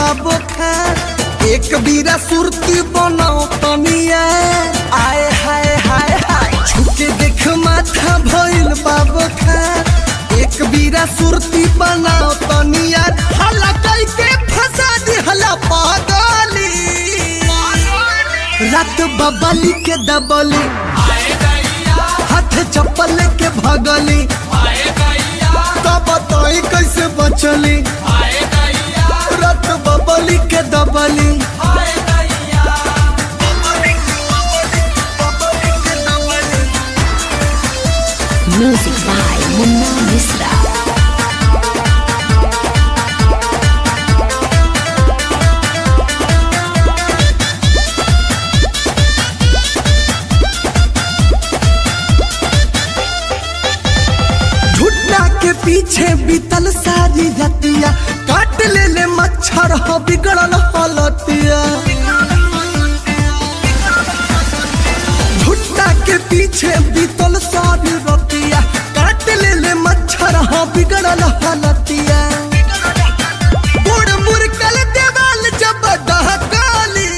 बाबो खान एक बीरा सुरती बनाओ तनिया आए हाय हाय हाय छुके देख माथा भइल बाबो खान एक बीरा सुरती बनाओ तनिया हला कई के फंसा दी हला पागली रात बबली के दबली हाथ चप्पल के भगली तब बताई कैसे बचली रत बबली के दबली Music by Munna Misra. झुट्टा के पीछे बीतल सारी रतिया काट ले ले मच्छर हो बिगड़ल हलतिया झुट्टा के पीछे बीतल सारी रतिया काट ले ले मच्छर हो बिगड़ल हलतिया बुड़ मुरकल देवाल जब दहकाली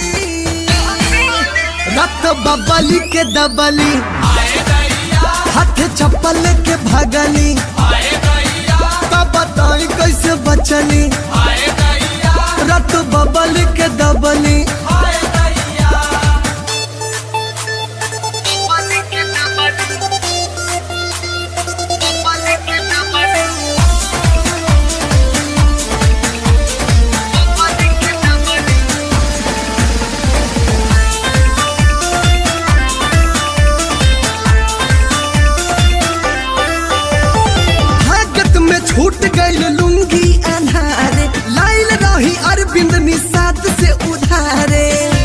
रत बबली के दबली हाथ चप्पल के भगली तब बताई कैसे बचली रत बबल के दबली भागत में छूट गईल लुंगी अनारे लाइल रही अरविंद निषाद से उधारे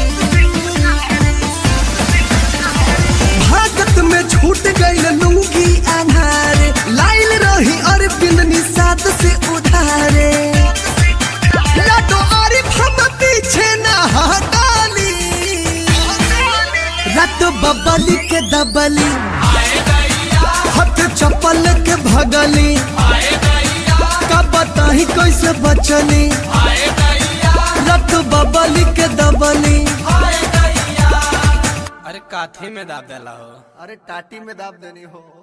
भागत में छूट गईल लुंगी अनारे लाइल रही अरविंद निषाद से उधारे लाडो आरिफ हम पीछे न हटाली रत बबली के दबली हाथ चप्पल के भगली कब बताही कैसे बचली रत बबली के दबली अरे काथी में दाब देला हो अरे टाटी में दाब देनी हो